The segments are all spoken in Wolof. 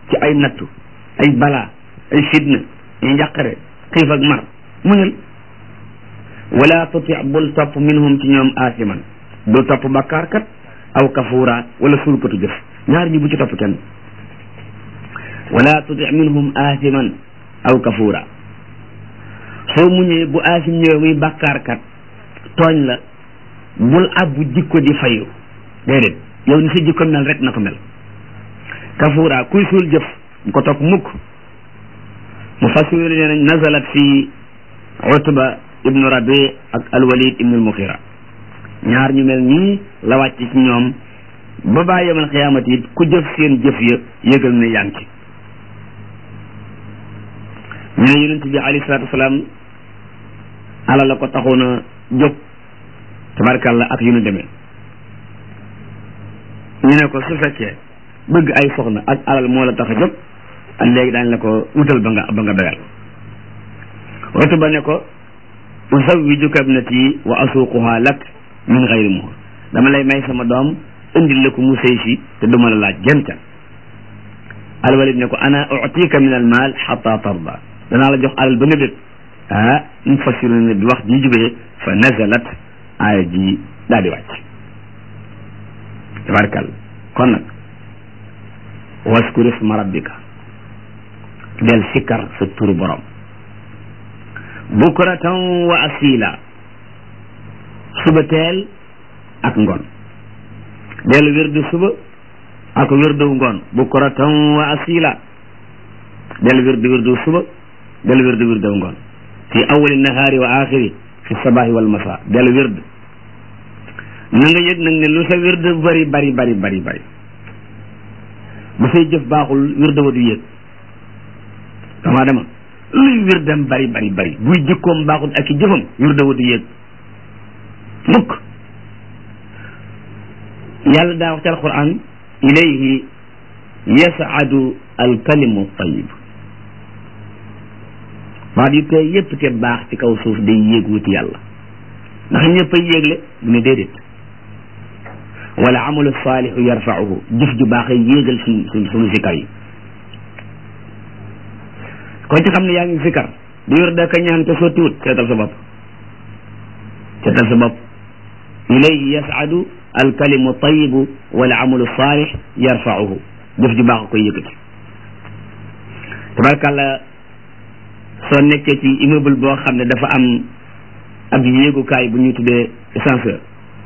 ci ay nattu ay balaa ay fitna ay njàqare xiif ak mar muñal wala tuti bul topp minhum ci ñoom aasiman bul topp bakkaarkat aw kafuura wala sulkatu jëf ñaar ñi bu ci topp kenn wala tuti minhum aasiman aw kafuura soo muñee bu aasim ñëwee muy bakkaarkat tooñ la bul abbu jikko di fayu déedéet yow ni sa jikko mel rek na ko mel kafuura kuy suul jëf bu ko topp mukk mu fassiru nee nañ nazalat fi utba ibnu rabi ak alwalid ibnu almuxira ñaar ñu mel nii la wàcc ci ñoom ba baa yemal xiyaamati it ku jëf seen jëf ya yëgal ne yaa ngi ci ñu ne yonent bi alayhi salaatu wasalaam ala la ko taxoon a jóg tabarkàlla ak yu nu demee ñu ne ko su fekkee bëgg ay soxna ak alal moo la tax a jóg ak léegi daañ la ko wutal ba nga ba nga doyal watu ba ne ko usawwijuka ibnati wa asuuquha lak min xayri muhur dama lay may sama doom indil la ko mu sëy si te duma la laaj jën ca alwalid ne ko ana utika min al maal xata tarda danaa la jox alal ba nga dét ah mu fassiru ne bi wax ji jubee fa nazalat aaya ji daal di wàcc tabarkal kon nag waskur isma rabbika del sikkar sa turu borom bukratan wa asila suba teel ak ngoon del wirdu suba ak wirdu ngoon bukratan wa asila del wirdu wirdu suba del wirdu wirdu ngoon fi awali nahaari wa axiri fi sabahi wal masa del wird na nga yëg nag ne lu sa wird bari bari bari bari bari bu say jëf baaxul wird wa du yëg dama dama luy wirdam bari bari bari buy jikkoom baaxul ak i jëfam wird wa du yëg mukk yàlla daa wax ci alquran ilayhi yasaadu alkalimu tayib baat yu tey yépp te baax ci kaw suuf day yéeg wuti yàlla ndax ñëpp ay yéegle mu ne déedéet wala amalu saalihu yarfauhu jëf ju baax ay yéegal suñ suñ suñu sikkar yi kon ci xam ne yaa ngi sikkar di yor daka ñaan te sottiwut seetal sa bopp seetal sa bopp ilayhi yasadu alkalimu tayibu wala amalu saalih yarfauhu jëf ju baax a koy yëkkati tabarkàlla soo nekkee ci immeuble boo xam ne dafa am ab yéegukaay bu ñuy tuddee ascenseur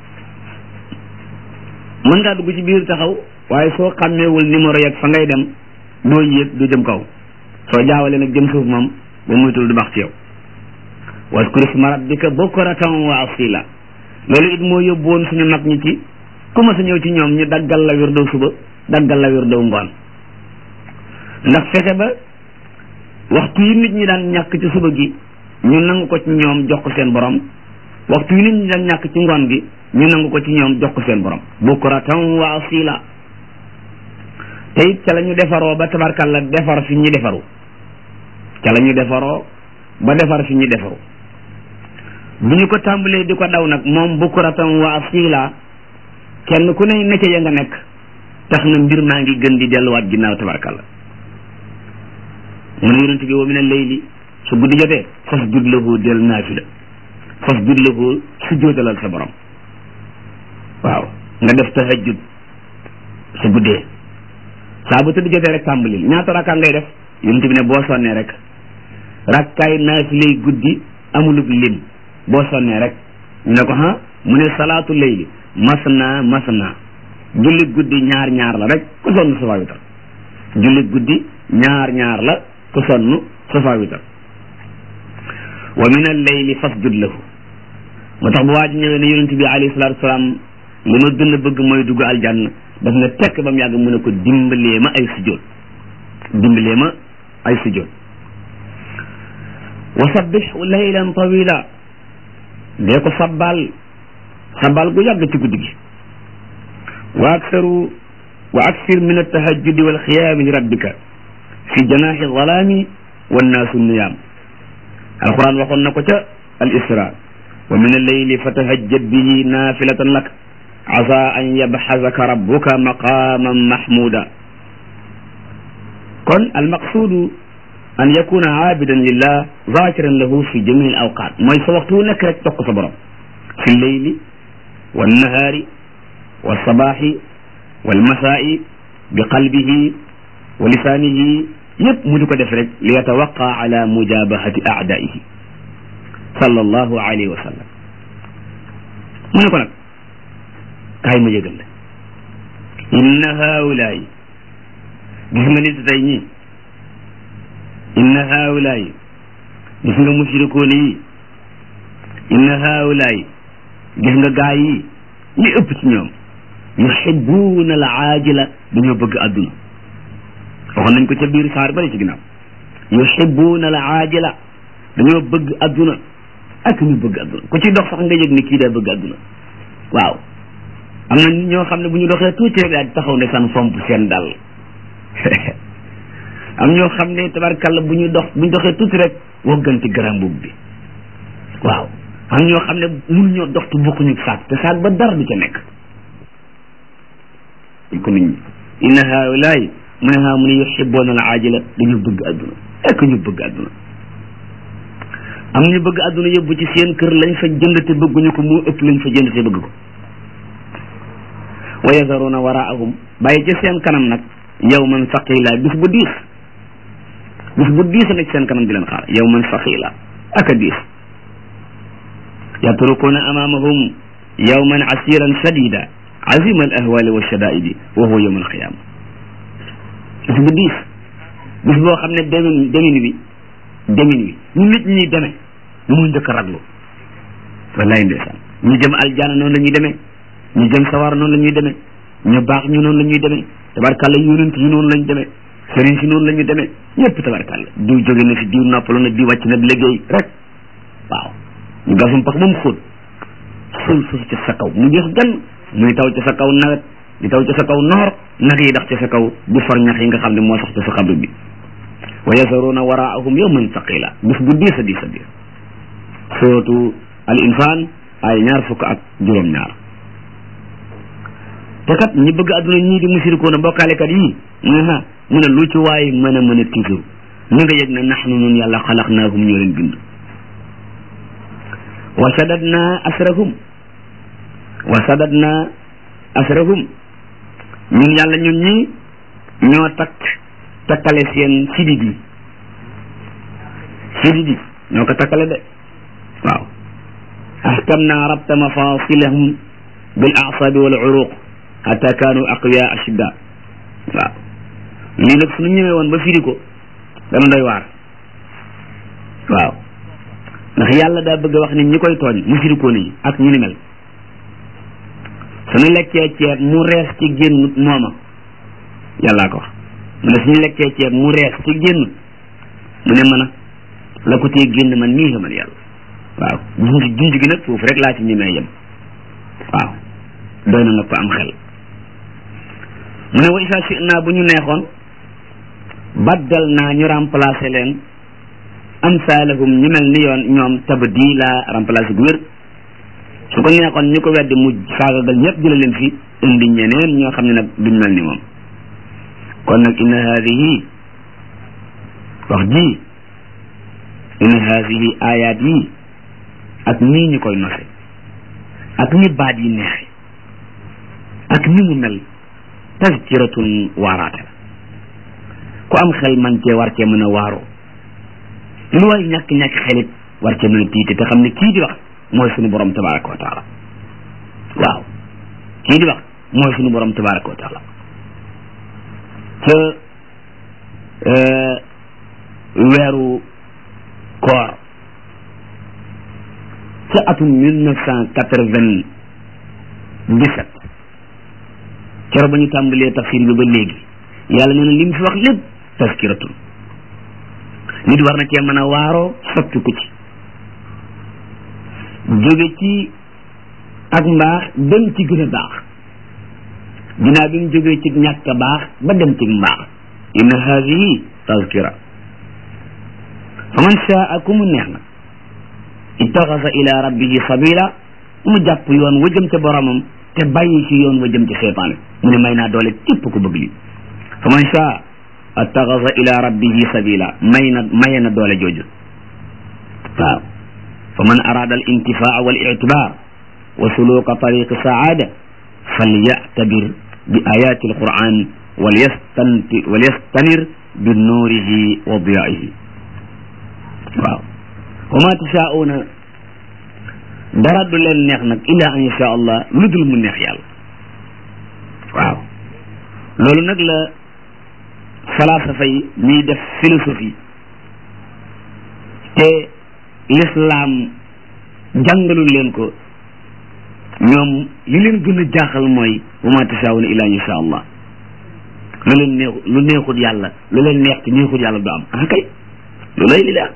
mën ngaa dugg ci biir taxaw waaye soo xàmmeewul numéro yeeg fa ngay dem doo yéeg du jëm kaw soo jaawale nag jëm suuf moom ba muytul du baax ci yow waskur isma rabbika bukratan wa asila loolu it moo yóbbuwoon suñu mag ñi ci ku ma sa ñëw ci ñoom ñu daggal la wirdow suba daggal la wirdow ngoon ndax fexe ba waxtu yi nit ñi daan ñàkk ci suba gi ñu nangu ko ci ñoom jox ko seen borom waxtu yi nit ñi daan ñàkk ci ngoon gi ñu nangu ko ci ñoom jox ko seen borom bukratan wa asila te it ca la ñu defaroo ba tabarkalla defar fi ñi defaru ca la ñu defaroo ba defar fi ñi defaru bu ñu ko tàmbalee di ko daw nag moom bukratan wa asila kenn ku ne necce ya nga nekk tax na mbir maa ngi gën di delluwaat ginnaaw tabarkalla mu ne yonent bi wa min al-layli su guddi jotee fasjud lahu del naafila fasjud lahu su jóotalal sa borom waaw nga def tahajjud su guddee saa bu tëdd jotee rek tàmbalil ñaata rakkaa ngay def yonent bi ne boo sonnee rek rakkaay naafilay guddi amulub lim boo sonnee rek ñu ne ko ha mu ne salaatu layli masna masna julli guddi ñaar ñaar la rek ku sonn safa witar julli guddi ñaar ñaar la ku sonn safa witar wa min al-layli fasjud lahu moo tax bu waa ji ñëwee ne yonent bi alayhi salaatu wasalaam li ma gën a bëgg mooy dugg aljanna daf nga tekk ba mu yàgg mu ne ko dimbalee ma ay sujjóot dimbalee ma ay sujjóot wa sabbih laylan tawila dee ko sabbal sabbal gu yàgg ci guddi gi wa aksaru wa aksir min altahajjudi walxiyaami li rabbika fi janaaxi zalaami wannaasu niyaam alquran waxoon na ko ca al isra wa min alleyli fatahajjad bihi naafilatan lak asa an yabxasaka rabbuka maqaman mahmuda kon almaqsudu an yakuna aabidan lillah zakiran lahu fi jami al awqat mooy sa waxtu wu nekk rek toq sa borom fi lleyli wannahaari walsabaxi walmasaa'i bi qalbihi wa lisaanihi yëpp mu di ko def rek li yatawaqa ala mujabahati aadaihi sallallahu alayhi wa sallam mu ne ko nag kaay ma yëgal la inna haulaay gis nga nit tey ñii inna haulaay gis nga mushrikoon yi inna haulaay gis nga gaay yi li ëpp ci ñoom yuhibuuna al aajila dañoo bëgg adduna waxoon nañ ko ca biir saar bari ci ginnaaw yuhibuuna al aajila dañoo bëgg adduna ak ñu bëgg adduna ku ci dox sax nga yëg ni kii daa bëgg adduna waaw am na ñoo xam ne bu ñu doxee tuuti rek daal di taxaw ne san fomp seen dal am ñoo xam ne tabarkalla bu ñu dox bu ñu doxee tuuti rek wogganti garam boobu bi waaw am ñoo xam ne mun ñoo dox te bokkuñu saak te saak ba dara du ca nekk ko nit ñi inna haulaay mu ne haa mu ne yuhibuuna al aajila dañu bëgg adduna ek ñu bëgg adduna am ñu bëgg adduna yóbbu ci seen kër lañ fa jënd te bëgguñu ko moo ëpp lañ fa jënd te bëgg ko wa yazaruna waraahum bàyyi ci seen kanam nag yawman saqila bis bu diis bis bu diis a nekk seen kanam di leen xaar yawman saqila ak a diis yatrukuna amamahum yawman asiran shadida azima al ahwali wa shadaidi wa huwa yawm al qiyama bis bu diis bis boo xam ne demin demin wi demin wi ñu nit ñi demee ñu mu njëkk a raglu wallaay ndeysaan ñu jëm aljana noonu la ñuy demee ñu jëm sawar noonu la ñuy demee ñu baax ñu noonu la ñuy demee tabarkàlla yonent yi noonu lañ demee sëriñ si noonu la ñu demee ñëpp tabarkàlla diw jóge na fi diw noppalu na diw wàcc na liggéey rek waaw ñu gasum pax ba mu xóot suul suuf ci sa kaw mu jeex gan muy taw ci sa kaw nawet di taw ci sa kaw noor nag yi dax ci sa kaw di for ñax yi nga xam ne moo sax ci sa xabru bi wa yasaruuna waraahum yawman saqila bis bu diis a diis a diis suratu al insaan ay ñaar fukk ak juróom ñaar te kat ñi bëgg adduna ñii di musirikoona bokkaalekat yii mu ne ha mu ne lu ci waay mën a mën a tiitur na nga yëg ne naxnu nun yàlla xalaqnaahum ñoo leen bind wa sadadna asrahum wa sadadna asrahum ñun yàlla ñun ñi ñoo takk takkale seen sidit yi sidit yi ñoo ko takkale de waaw ahkamna rabta mafasilahum bil a'sabi wal uruq hatta kaanu aqwiya ashidda waaw lii nag suñu ñëwee woon ba firi ko dana doy waar waaw ndax yàlla daa bëgg a wax ni ñi koy tooñ mu firi ko nii ak ñu ni mel suñu lekkee ceeb mu rees ci génn mooma yàllaa ko wax mu ne suñu lekkee ceeb mu rees ci génn mu ne mën a la ko tee génn man nii man yàlla waaw junj junj gi nag foofu rek laa ci ñemee yem waaw doy na nga ko am xel mu ne wa isa si naa bu ñu neexoon baddal naa ñu remplacer leen amsalahum ñu mel ni yoon ñoom tabdila remplacer gu wér su ko neexoon ñu ko weddi mu saagagal ñëpp jële leen fi indi ñeneen ñoo xam ne nag duñ mel ni moom kon nag inna haadihi wax ji inna haadihi ayaat yi ak nii ñu koy nose ak ni baat yi neexe ak ni mu mel tazkiratun waaraate la ku am xel man cee war cee mën a waaroo lu waay ñàkk-ñàkk xelit war cee mën a tiite te xam ne kii di wax mooy sunu borom tabaraka wa taala waaw kii di wax mooy sunu borom tabaraka wa taala ca weeru koor ca atum mille neuf cent quatre-vingt-dix-sept keroog ba ñu tàmbalee tafsir bi ba léegi yàlla nee na li mu fi wax lépp taskiratul nit war na cee mën a waaroo soppi ko ci jóge ci ak mbaax dem ci gën a baax ginnaaw bi mu jógee ci ñàkk a baax ba dem ci mbaax inna haadihi tazkira fa man shaa ku mu neex na ittaxasa ila rabbihi sabila mu jàpp yoon wa jëm ca boromam te bàyyi ci yoon wa jëm ci seytaane mu ne may naa doole képp ku bëgg li fa man shaa attaxasa ila rabbihi sabila may na maye na doole jooju waaw fa man arada al intifaa wal ictibar wa suluka tariqi saada falyactabir bi ayati alquran walyastanti walyastanir bi nuurihi wa diyaihi waaw wa ma tashaa'uuna dara du leen neex nag illa an yasha allah lu dul mu neex yàlla waaw loolu nag la falasafa yi ñuy def philosophie te l'islam jàngalul leen ko ñoom li leen gën a jaaxal mooy wa ma tashaa'uuna illa an yasha allah lu leen neexu lu neexut yàlla lu leen neex te neexut yàlla du am ah kay lu lay li la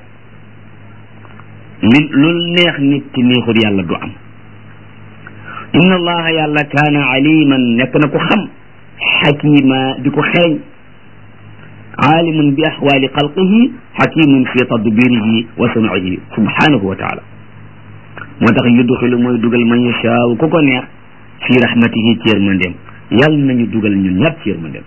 li lu neex nit te neexut yàlla du am inna allaha yàlla kaana aliman nekk na ko xam xakima di ko xereñ aalimun bi axwaali xalqihi xakimun fi tadbirihi wa samcihi subhanahu wa taala moo tax yudxilu mooy dugal man yashaaw ku ko neex fi rahmatihi ci yërmandeem yàlla nañu dugal ñun ñëpp ci yërmandeem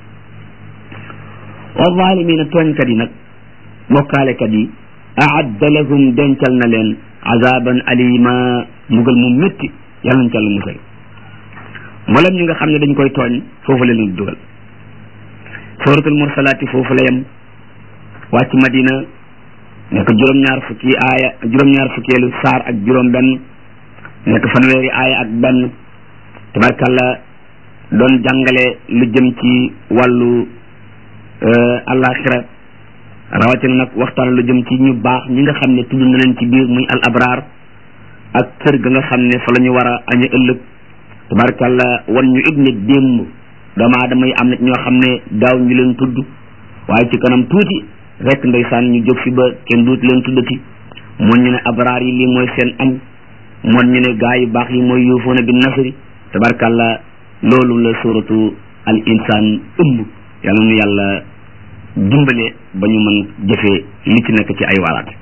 wa zalimina tooñkat yi nag bokkaalekat yi aadda lahum dencal na leen azaban alima mbugal mu métti yàlla nañ ca la musal mboolem ñi nga xam ne dañ koy tooñ foofu la leen dugal suratul mursalaati foofu la yem wàcc madina nekk juróom-ñaar fukki aaya juróom-ñaar fukkeelu saar ak juróom benn nekk fanweeri aaya ak benn tabarkalla doon jàngale lu jëm ci wàllu alaxira rawatina nag waxtaan lu jëm ci ñu baax ñi nga xam ne tudd na leen ci biir muy al abraar ak kër ga nga xam ne fa la ñu war a aña ëllëg tabarkalla wan ñu it ne démb doomu aadama yi am na ñoo xam ne daaw ñu leen tudd waaye ci kanam tuuti rek ndeysaan ñu jóg fi ba kenn duut leen tuddati moon ñu ne abraar yi lii mooy seen añ moon ñu ne gaa yu baax yi mooy yuufoona bi nasri tabarkalla loolu la suratu al insaan ëmb yàlla nu yàlla dimbale ba ñu mën jëfee li ci nekk ci ay waaraate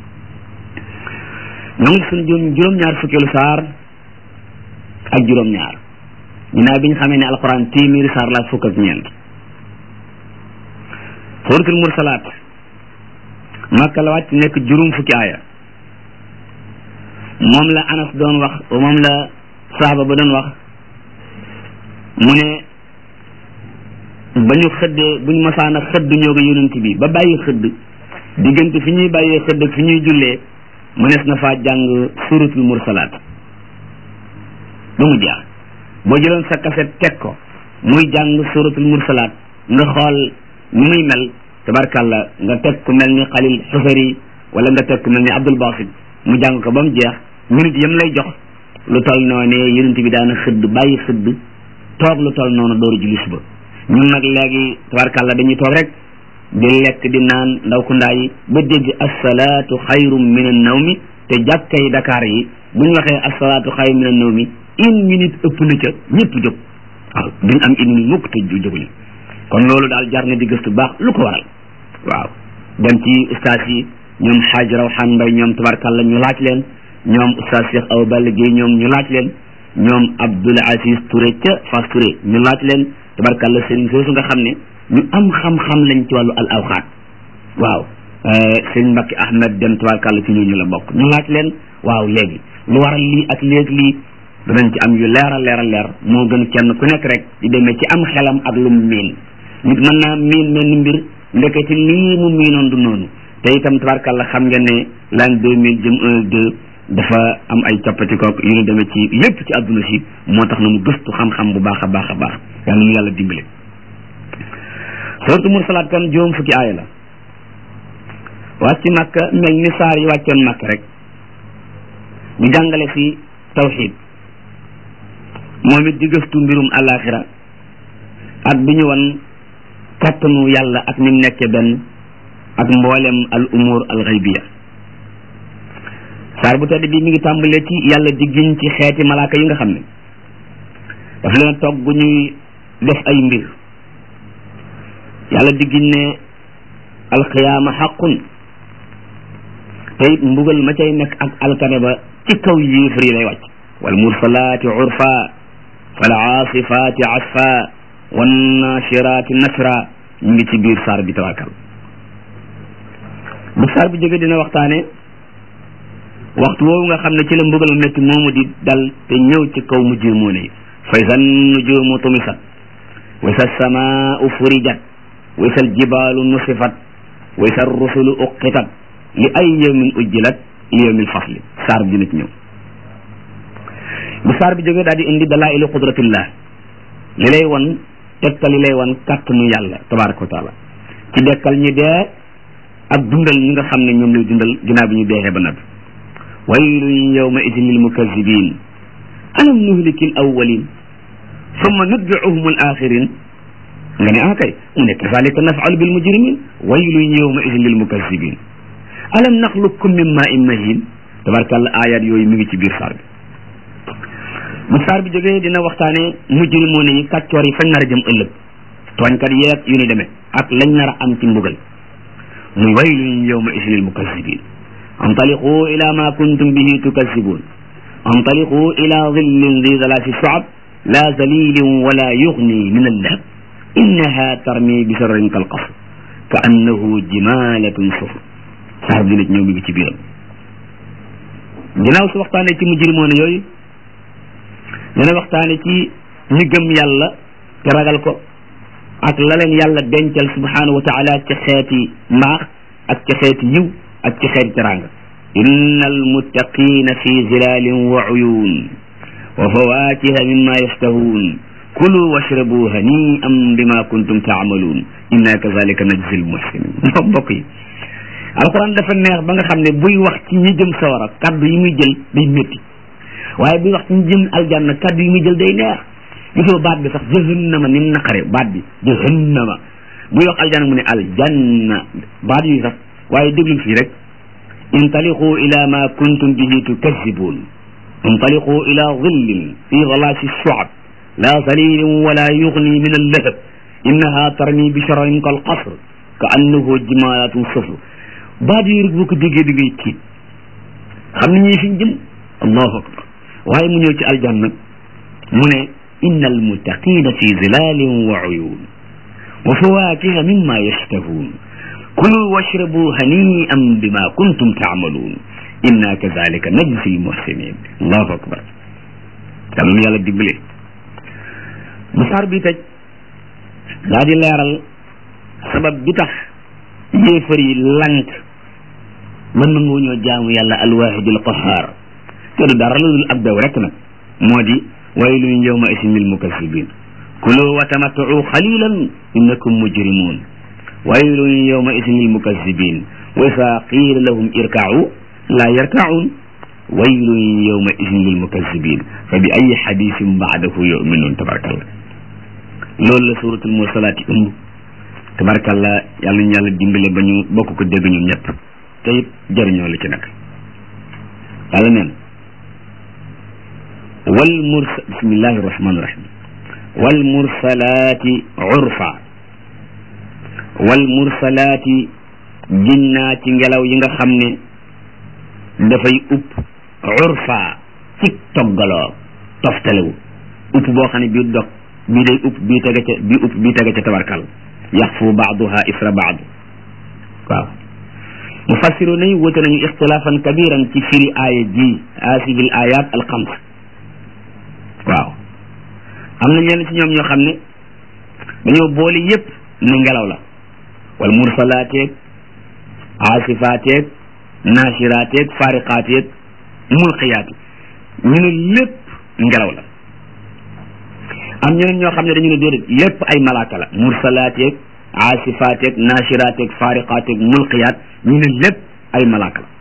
ñoo ngi suñu juróom juróom-ñaar fukkeelu saar ak juróom-ñaar ginnaaw bi ñu xamee ne alxuraan téeméeri saar la fukk ak ñeent suratul mursalaat makka la wàcc nekk juróom fukki aaya moom la anas doon wax moom la saaba ba doon wax mu ne ba ñu xëddee bu ñu masaan a xëdd ñoo ko yonent bi ba bàyyi xëdd diggante fi ñuy bàyyee xëdd ak fi ñuy jullee mënees na faa jàng suratul mursalaat ba mu jeex boo jëloon sa kaset teg ko muy jàng suratul mursalaat nga xool ni muy mel tabarkàlla nga teg ku mel ni xalil xusari wala nga teg ku mel ni abdul basit mu jàng ko ba mu jeex minute yam lay jox lu toll noonu yonent bi daana xëdd bàyyi xëdd toog lu toll noonu dooru julli suba ñun nag léegi tabarkàlla dañuy toog rek di lekk di naan ndaw ku ndaa yi ba dégg asalaatu xayrum min an nawmi te jàkkay Dakar yi bu ñu waxee asalaatu xayrum min an nawmi une minute ëpp na ca ñëpp jóg waaw duñ am une minute mukk te jóguñu kon loolu daal jar na di gëstu baax lu ko waral waaw dem ci ustaas yi ñoom xaaj rawxaan mbay ñoom tabarkàlla ñu laaj leen ñoom ustaas Cheikh Awa Balla Gueye ñoom ñu laaj leen ñoom Abdoul Aziz Touré ca Fass Touré ñu laaj leen tabarkàlla sëriñ soosu nga xam ne ñu am xam-xam lañ ci wàllu al awxaat waaw sëriñ Mbacke Ahmed dem tabarkàlla ci ñooñu la bokk ñu laaj leen waaw léegi lu waral lii ak léegi lii danañ ci am yu leeral leeral leer moo gën kenn ku nekk rek di demee ci am xelam ak lu mu miin nit mën naa miin mel ni mbir ndekete lii mu miinoon du noonu te itam tabarkàlla xam ngeen ne l'an deux mille jëm un deux dafa am ay coppati kook yu ñu demee ci lépp ci àdduna si moo tax na mu gëstu xam-xam bu baax a baax a baax yàlla nu yàlla dimbale suratu mursalaat kon juróom fukki aaya la wàcc màkka mel ni saar yi wàccoon màkk rek ñu jàngale fi tawxid moom it di gëstu mbirum alaxira ak bi ñu wan kàttanu yàlla ak ni mu nekkee benn ak mboolem al umur al xaybiya saar bu tedd bi mi ngi tàmbalee ci yàlla di giñ ci xeeti malaaka yi nga xam ne daf leen togg gu ñuy def ay mbir yàlla di giñ ne alxiyaama xaqun te it mbugal ma cay nekk ak alkane ba ci kaw yéefar yi lay wàcc wal mursalaati urfa fal aasifaati asfa wan naashiraati nasra ñu ngi ci biir saar bi tabarkal bu saar bi jóge dina waxtaane waxtu woowu nga xam ne ci la mbugal métti moomu di dal te ñëw ci kaw mujrimoon yi fa iza nujumu tumisat wa iza samaau furijat wa iza aljibaalu nusifat wa iza rusulu uqitat li ay yawmin ujjilat li yawmil fasli saar bi dina ci ñëw bu saar bi jógee daal di indi dalailu qudratillah li lay wan tegtal li lay wan kàttanu yàlla tabaraka wa taala ci dekkal ñi dee ak dundal ñi nga xam ne ñoom lay dundal ginnaaw bi ñu deexee ba noppi waylun yawma idin lil mukazibin alam nuhliki al awwalin summa nutbi'uhum al akhirin nga ne ah kay mu ne kazalika naf'alu bil mujrimin waylun yawma idin lil mukazibin alam naxluqkum min ma'in mahin tabarakàllah ayat yooyu mi ngi ci biir saar bi bu saar bi jógee dina waxtaane mujrimoon yi kàccoor yi fañ nar a jëm ëllëg tooñkat yeeg yu ni demee ak lañ nar a am ci mbugal muy waylun yawma idin lil mukazibin antaliqu ila ma kuntum bihi tukazibun antaliqu ila dhillin dhi thalathi shu'ab la zalilin wala yughni min al-lahab innaha tarmi bi sharrin kal qasr ka annahu jimalatun sufr saar bi nit ñëw mi ngi ci biiram ginnaaw su waxtaanee ci mujrimoon yooyu dana waxtaane ci ñi gëm yàlla te ragal ko ak la leen yàlla dencal subhanahu wa taala ci xeeti mbaax ak ci xeeti yiw ak ci xeeti teranga inna almuttaqina fi zilalin wa uyun wa fawakiha mimma yashtahun kulu washrabu hani'an bima kuntum taamaluun inna kazalika najzi almuhsinin moom mbokk yi alquran dafa neex ba nga xam ne buy wax ci ñi jëm sawara kaddu yi muy jël day métti waaye buy wax ci ñi jëm aljanna kaddu yi muy jël day neex gisoo baat bi sax jahannama ni mu naqare baat bi jahannama buy wax aljanna mu ne aljanna baat yi sax waaye déglu fii rek intaliqu ila ma kuntum bihi tukazibun intaliqu ila dhillin fi ghalasi shu'ab la zalilin wala yughni min al-lahab innaha tarmi bi shararin kal qasr ka annahu jimalatun sufr baat yi rek boo ko déggee da ngay tiit xam ne ñii fi ñu jëm allahu akbar waaye mu ñëw ci aljanna mu ne inna almuttaqina fi zilalin wa uyun wa fawakiha mimma yashtahun kulu washrabu hani'an bima kuntum ta'malun inna kadhalika najzi almuhsinin allahu akbar yàlla nu yàlla dimbale bu saar bi tëj daa di leeral sabab bi tax yéefar yi lank mën na ngoo ñoo jaamu yàlla alwahidul qahar te du dara lu dul ab bew rek nag moo di waylun yawma isin lil mukazzibin kulu wa tamattu xalilan innakum mujrimun waylun yawma isin lil mukazzibin wa isa qiila lahum irka'u la yarka'un waylun yawma isin lil mukazzibin fa bi ayi hadisin ba'dahu yu'minun tabarakallah loolu la suratul mursalaat yi ëmb tabarakallah yàlla ñu yàlla dimbale ba ñu bokk ko dégg ñun ñëpp te it jëriñoo la ci nag yàlla neen wal mursa bismillahi rahmani rahim wal mursalaati urfa wal mursalaati ginnaa ci ngelaw yi nga xam ne dafay upp urfa ci toggaloo toftalewu upp boo xam ne bii dog bii day upp bii tege ca bii upp bii tege ca tabarkal yaxfu baaduha isra baadu waaw mufassiru nañu wute nañu ixtilaafan kabiran ci firi aaya ji asibil ayat al xams waaw am na ñenn ci ñoom ñoo xam ne dañoo boole yépp ne ngelaw la wal mursalaateeg aasifaateeg naashiraateeg faariqaateeg mulqiyaati ñu ne lépp ngelaw la am ñeneen ñoo xam ne dañu ne déedéet lépp ay malaaka la mursalaateeg aasifaateeg naashiraateeg faariqaateeg mulqiyaat ñu ne lépp ay malaaka la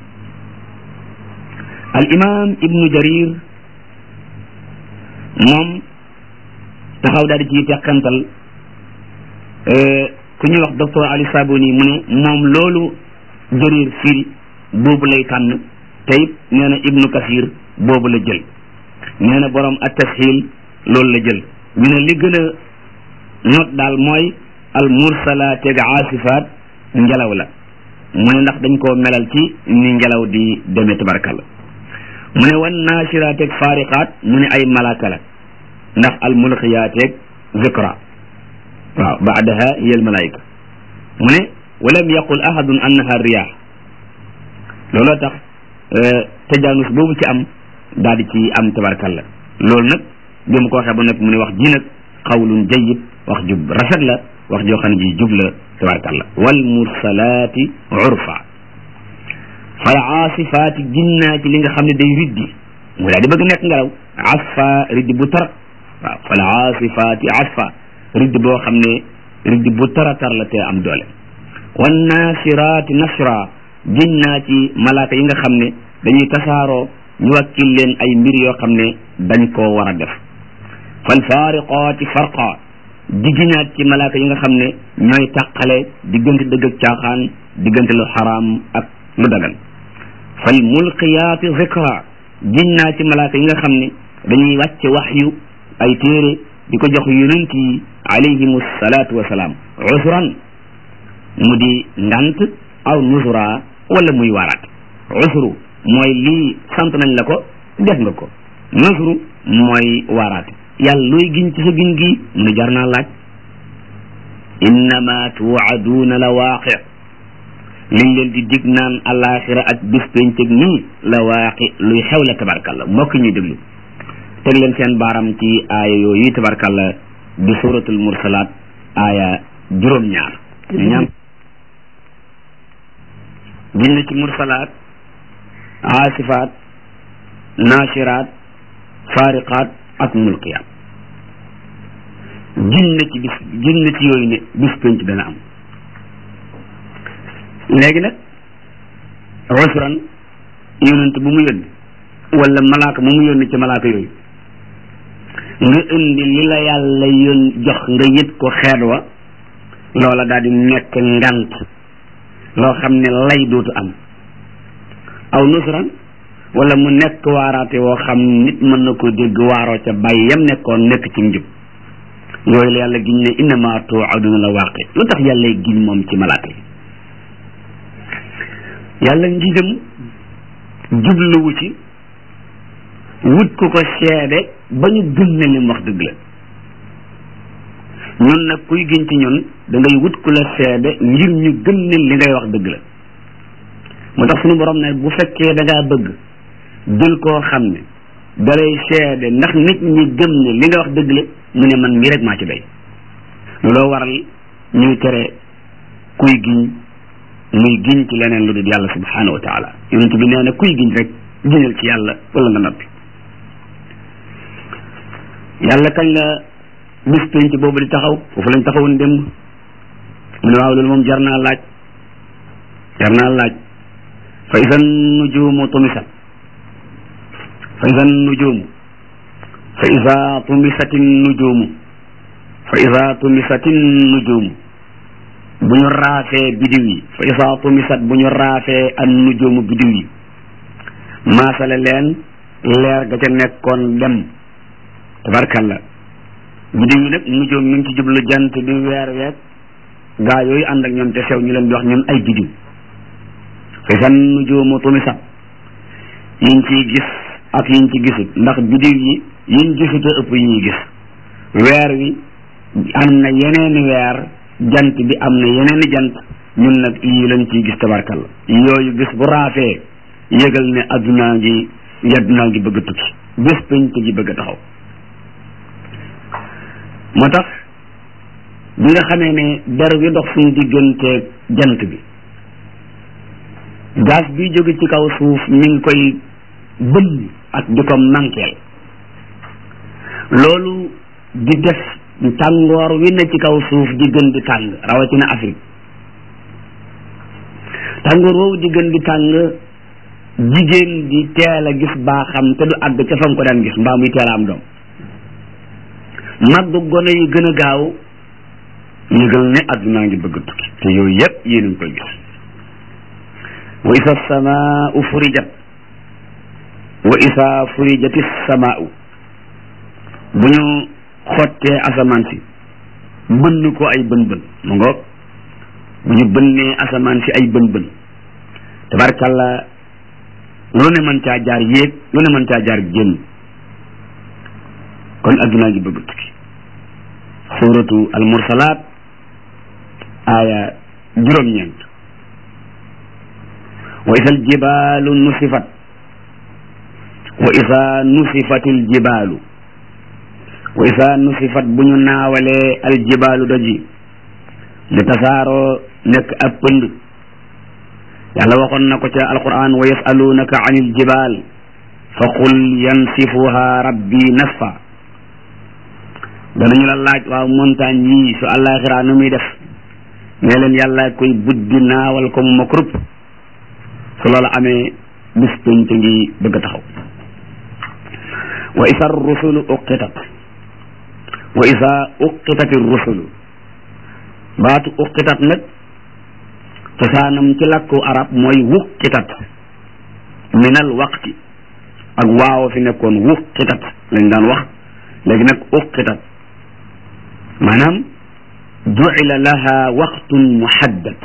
al imam ibnu jarir moom taxaw daal di ciy teqantal ku ñuy wax docteur Ali Sabuni mu ne moom loolu jarir firi boobu lay tànn te it nee na ibnu kasir boobu la jël nee na borom at tashil loolu la jël ñu ne li gën a not daal mooy al mursalateeg aasifaat ngelaw la mu ne ndax dañ koo melal ci ni ngelaw di demee tabarkalla mu ne wan naashiraateeg faariqaat mu ne ay malaaka la ndax al mulqiyaateeg zikra waaw baadaha hiya almalaika mu ne walam yaqul ahadun annaha riyah looloo tax tajaanus boobu ci am daal di ci am tabarkalla loolu nag bi mu ko waxee ba nag mu ne wax ji nag qawlun jayyid wax ju rafet la wax joo xam ne ji jub la tabarkalla wal mursalaati urfa fal aasifaati ginnaa ci li nga xam ne day riddi mu daal di bëgg nekk ngelaw asfa riddi bu tar waaw fal aasifaati asfa riddi boo xam ne riddi bu tara tar la te am doole wan naasiraati nasra ginnaa ci malaaka yi nga xam ne dañuy tasaaroo ñu wakkil leen ay mbir yoo xam ne dañ koo war a def fal faariqaati farqa diginaat ci malaaka yi nga xam ne ñooy tàqale diggante dëgg ak caaxaan diggante lu xaraam ak lu dagan fal mulqiyaati zikra ginnaa ci malaaka yi nga xam ne dañuy wàcce waxyu ay téere di ko jox yonent yi alayhimu salaatu wasalaam usran mu di ngant aw nusra wala muy waaraat usru mooy lii sant nañ la ko def nga ko nusru mooy waaraat yàlla looy giñ ci sa giñ gi mu ne jar naa laaj innama tuwaduuna la waaqi liñ leen di dig naan alaxira ak bis pencëg nii la waaqi luy xew la tabarkalla mbokk ñuy déglu teg leen seen baaram ci aaya yooyu tabarkalla di suratul mursalaat aaya juróom-ñaar ñaam giñ na ci mursalaat aasifaat naashiraat faariqaat ak mulqiyaat giñ na ci bis giñ na ci yooyu ne bis penc dana am léegi nag usran yonent bu mu yónni wala malaaka mu mu yónni ci malaaka yooyu nga indi li la yàlla yón jox nga yët ko xeet wa loola daal di nekk ngant loo xam ne lay dootu am aw nusran wala mu nekk waaraate woo xam nit mën na ko dégg waaroo ca bàyyi yam nekkoon nekk ci njub yooyu la yàlla giñ ne innama tuaduna la waaqi lu tax yàlla giñ moom ci malaaka yi yàlla ngiñam jubluwu ci wut ku ko seede ba ñu gëm ne lim wax dëgg la ñun nag kuy giñ ci ñun da ngay wut ku la seede ngir ñu gëm ne li ngay wax dëgg la moo tax suñu borom ne bu fekkee da ngaa bëgg jël koo xam ne dalay seede ndax nit ñi gëm ne li nga wax dëgg la mu ne man mii rek maa ci doy looloo waral ñuy tere kuy giñ muy giñ ci leneen lu dul yàlla subhanahu wa taala yonent bi nee na kuy giñ rek giñal ci yàlla wala nga noppi yàlla kañ la bis penc boobu di taxaw foofu lañ taxawoon démb mu ne waaw loolu moom jar naa laaj jar naa laaj fa isan nujumu tumisat fa isan nujumu fa isa tumisatin nujumu fa isa tumisatin nujumu bu ñu raafee bidiw yi fa isa tumisat bu ñu raafee an nujumu bidiw yi maasale leen leer ga ca nekkoon dem tabarkalla bidiw yi nag nujum mi ngi ci jublu jant bi weer week gaa yooyu ànd ak ñoom te sew ñu leen di wax ñun ay bidiw fa isa nujumu tumisat yiñ ciy gis ak yiñ ci gisut ndax bidiw yi yiñ gisut a ëpp yi ñuy gis weer wi am na yeneeni weer jant bi am na yeneeni jant ñun nag yii lañ ciy gis tabarkalla yooyu bis bu raafee yëgal ne addunaa ngi yaddunaa ngi bëgg a tukki bés penc gi bëgg a taxaw moo tax bi nga xamee ne der wi dox suñu diggante jant bi gaz bi jóge ci kaw suuf mi ngi koy bënn ak di ko mankeel loolu di def tàngoor wi na ci kaw suuf di gën di tàng rawatina Afrique tàngoor woowu di gën di tàng jigéen di teel a gis baaxam te du àgg ca fam ko daan gis mbaa muy teel a am doom màgg gone yi gën a gaaw yëgal ne addunaa ngi bëgg a tukki te yooyu yëpp yéen a ngi koy gis wa isa samaau furijat wa isa furijati samaau bu ñu xottee asamaan si bënn ko ay bën bën mu ngoog bu ñu bënnee asamaan si ay bën bën tabarkalla lu ne mën caa jaar yéeg lu ne mën caa jaar génn kon addunaa ngi bëgg tukki suratu al mursalaat aaya juróom-ñeent wa isa aljibaalu nusifat wa isa nusifatil jibaalu wa isa nusifat bu ñu naawalee aljibaalu doji li tasaaroo nekk ab pënd yàlla waxoon na ko ca alquran wa yasalunaka an iljibaal fa qul yansifuha rabbi nasfa danañu la laaj waaw montagne yii su àllaaxira nu muy def ne leen yàlla koy buddi naawal ko mu ma kurub su loolu amee bis pénc ngi bëgg a taxaw wa isa rusulu uqitat wa isa uqitati rusulu baatu uqitat nag cosaanam ci làkku arab mooy wuqitat minal waqti ak waaw fi nekkoon wuqitat lañ daan wax léegi nag uqitat maanaam jucila laha waqtun muhaddad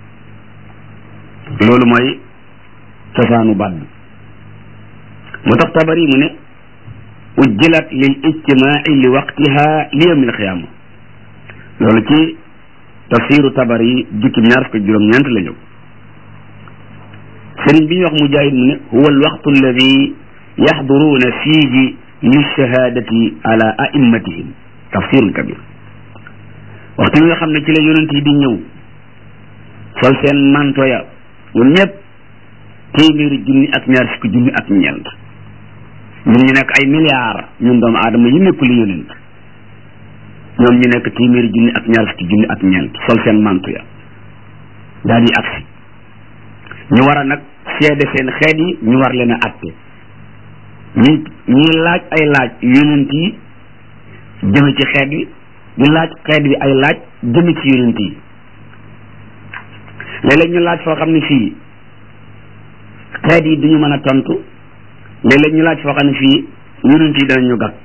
loolu mooy cosaanu baat bi moo tax tabari mu ne ujjilat lil ijtimaai li waqtiha li yawmil qiyaama loolu ci tafsiru tabari jukki ñaar fukk juróom-ñeent la ñëw sëriñ bi ñuy wax mujaahid mu ne huwa alwaqtu alladi yaxduruuna fiihi lishahaadati ala aimmatihim tafsirul kabir waxtu bi nga xam ne ci la yonent yi di ñëw sol seen manto ya ñoom ñëpp téeméeri junni ak ñaar fukki junni ak ñeent ñun ñu nekk ay milliards ñun doomu aadama yi nekkul yonent ñoom ñu nekk téeméeri junni ak ñaar fukki junni ak ñeent sol seen manto ya daal di agsi ñu war a nag seede seen xeet yi ñu war leen a atte ñi ñuy laaj ay laaj yonent yi jëme ci xeet yi di laaj xeet bi ay laaj jëme ci yonent yi léeg-léeg ñu laaj foo xam ne fii xeet yi duñu mën a tontu léeg-léeg ñu laaj foo xam ne fii yonent yi danañu gàtt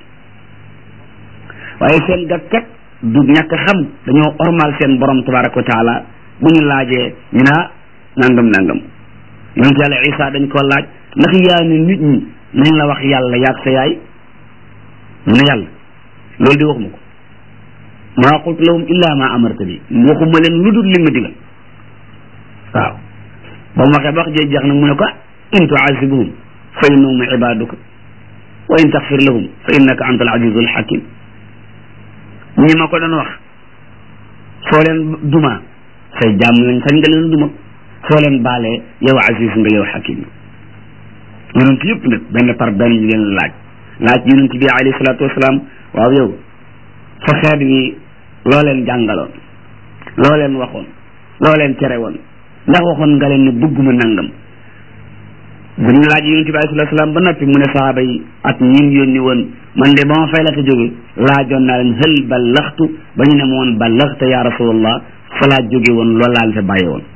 waaye seen gàtt kat du ñàkk xam dañoo ormal seen borom tabaraka wa taala bu ñu laajee ñu naa nangam nangam yonent yàlla isa dañ ko laaj ndax yaa ne nit ñi nañ la wax yàlla yaag sa yaay mu ne yàlla loolu di waxuma ko maa qultu lahum illa ma amarta bi waxuma leen lu dul li ma digal waaw ba mu waxee ba wax jee jeex nag mu ne ko in tuazibuhum fa innahum ibaduka wa in taxfir lahum fa innaka anta al azizul hakim ñi ma ko doon wax soo leen duma say jàmm lañ sañ nga leen duma soo leen baalee yow aziz nga yow hakim yonent yëpp nag benn par benn ñu leen laaj laaj yonent bi alayhi salaatu wasalaam waaw yow sa xeet wi loo leen jàngaloon loo leen waxoon loo leen tere woon ndax waxoon nga leen ne bëgguma nangam bu ñu laaj yonent bi alayhi salaatu wasalaam ba noppi mu ne sahaaba yi ak ñin yónni woon man de ba ma fay la ko jóge laajoon naa leen hël ballaxtu ba ñu ne ma woon ballaxta ya rasulallah fa laa jóge woon loolu laa leen fa bàyyi woon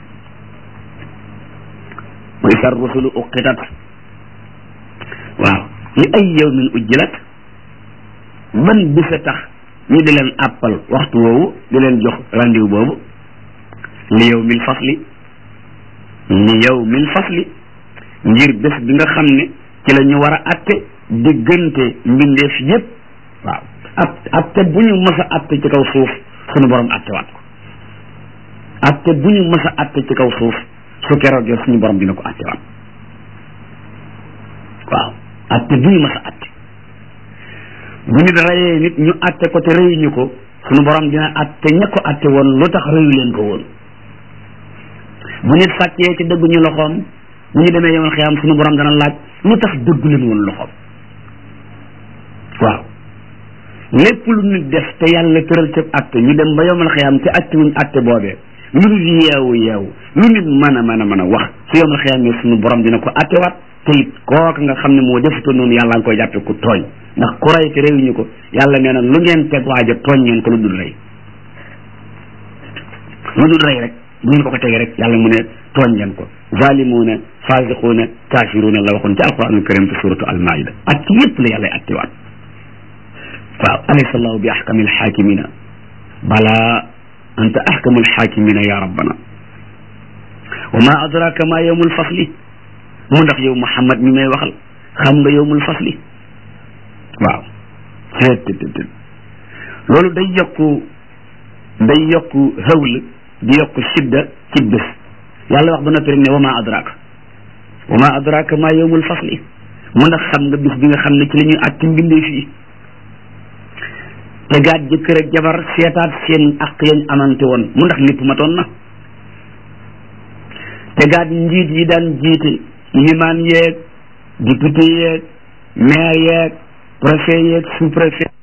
wa isa rusulu uqitat waaw li ay yawmin ujjilat ban bisa tax ñu di leen àppal waxtu woowu di leen jox rendez-vous boobu li yawmil fasli li yawmil fasli ngir bés bi nga xam ne ci la ñu war a atte diggante mbindeef yépp waaw at atte bu ñu mës a atte ci kaw suuf suñu borom attewaat ko atte bu ñu mës a atte ci kaw suuf su keroogee suñu borom dina ko attewaat waaw atte bu ñu mës a atte bu nit reyee nit ñu atte ko te reyuñu ko suñu borom dina atte ña ko atte woon lu tax reyu leen ko woon bu nit sàccee ci dëgguñu loxoom bu ñu demee yomal xiyaam suñu borom dana laaj lu tax dëggu leen woon loxoom waaw lépp lu nit def te yàlla tëral ca atte ñu dem ba yomal xiyaam te atte wuñ atte boobee lu nit yeewu yeewu lu nit mën a mën a mën a wax su yomal xiyaam ne suñu borom dina ko attewaat te it kooka nga xam ne moo defutoon noonu yàlla nga koy jàppe ku tooñ ndax ku rey te réewuñu ko yàlla nee na lu ngeen teg waaja tooñ ngeen ko lu dul rey lu dul rey rek bu ngeen ko ko tegee rek yàlla mu ne tooñ ngeen ko zalimuuna fasiquuna kaafiruuna la waxoon ci alquranul karim te suratu almaida ak ci yépp la yàlla attewaat waaw alaysa allahu bi ahkami alxaakimina bala anta ahkamu alxaakimina ya rabbana wa ma adraka ma yawmul fasli mu ndax yow Muhammad mi may waxal xam nga yawmul fasli waaw loolu day yokku day yokku xawl di yokku sidda ci bés yàlla wax ba noppi rek ne wa ma adraka wa ma adraka ma yowmul fasli mu ndax xam nga bis bi nga xam ne ci la ñuy àtti mbindee fii tegaat jëkkër ak jabar seetaat seen ak yañ amante woon mu ndax lépp matoon na tegaat njiit yi daan jiite limaan yeeg député yeeg maire yeeg préfet yeeg sous préfet